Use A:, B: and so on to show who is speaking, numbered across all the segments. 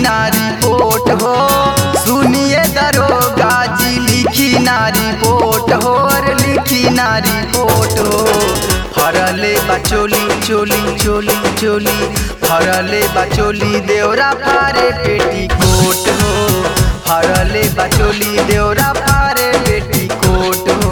A: नारी पोट हो सुनिए दरोगा जी लिखी नारी पोट हो और लिखी नारी पोट हो फरले बचोली चोली चोली चोली फरले बचोली देवरा फारे पेटी कोट हो फरले बचोली देवरा फारे पेटी कोट हो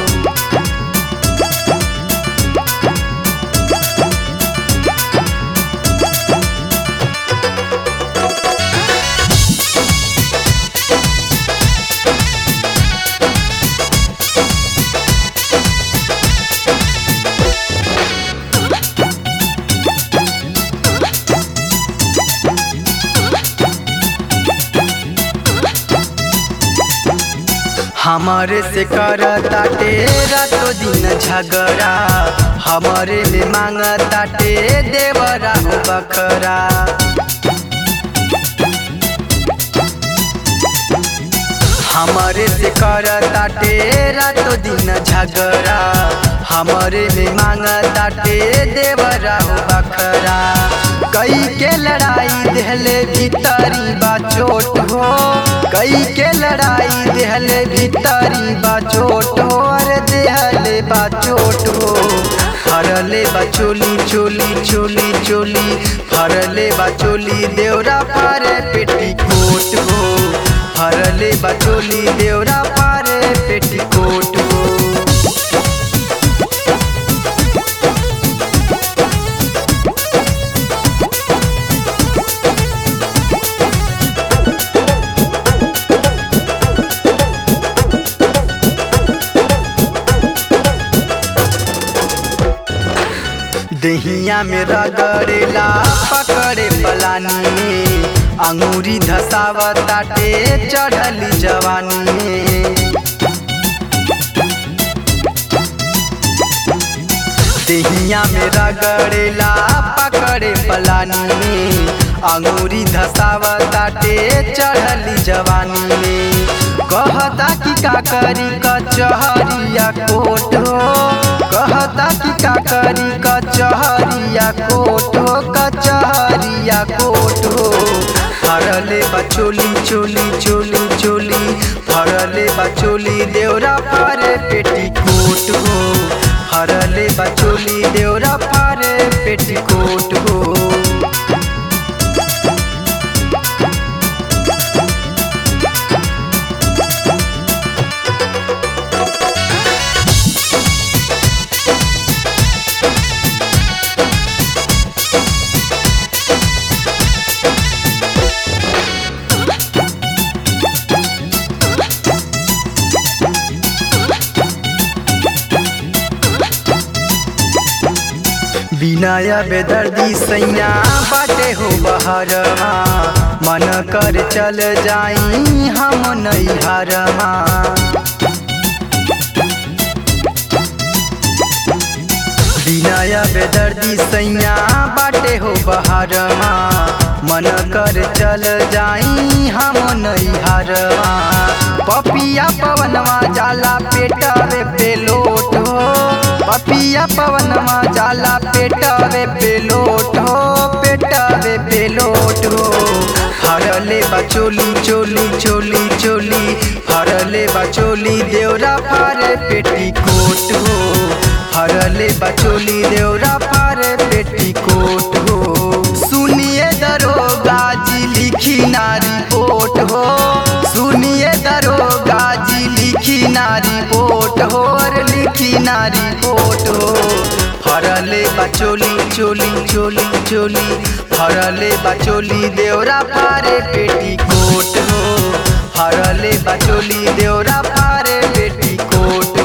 A: हमारे से करता टेरा तो दिन झगड़ा हमारे में मांगता टे देवरा हो बखरा हमारे से करता टेरा तो दिन झगड़ा हमारे में मांगता टे देवरा हो बखरा कई के लड़ाई देहले भीतरी बा चोट हो कई के लड़ाई देहले भीतरी बा चोट हो अरे देहले बा चोट हो फरले बा चोली चोली चोली चोली फरले बा चोली देवरा पारे पेटी कोट हो फरले बा चोली देवरा पारे पेटी कोट हो दहिया में रगड़ेला पकड़े पलानी में अंगूरी धसावताटे चढ़ली जवानी में दहिया में रगड़ेला पकड़े पलानी में अंगूरी धसावताटे चढ़ली जवानी में कहता कि का करी कचहरिया कोट हो कहता कि का करी कचहरिया कोट हो कचहरिया कोट हो फरले बचोली चोली चोली चोली फरले बचोली देवरा फारे पेटी कोट हो फरले बचोली देवरा फारे पेटी कोट हो बिनाया बेदर्दी सैया बाटे हो बहरमा मन कर चल जाई हम नैहरमा बिनाया बेदर्दी सैया बाटे हो बहरमा मन कर चल जाई हम नैहरमा पपिया पवनवा जाला पेटवे पेलोट हो पपिया पवनवा जाला पेटवे पेलोट हो पेटवे पेलोट हो फरले बचोली चोली चोली चोली फरले बचोली देवरा फारे पेटी कोट हो फरले बचोली देवरा फारे पेटी कोट हो सुनिए दरोगा जी लिखी नारी पोट हो सुनिए दरोगा जी लिखी नारी पोट हो और लिखी नारी पोट हो फरले बचोली चोली चोली चोली फरले बचोली देवरा फारे पेटी कोट हो फरले बचोली देवरा फारे पेटी कोट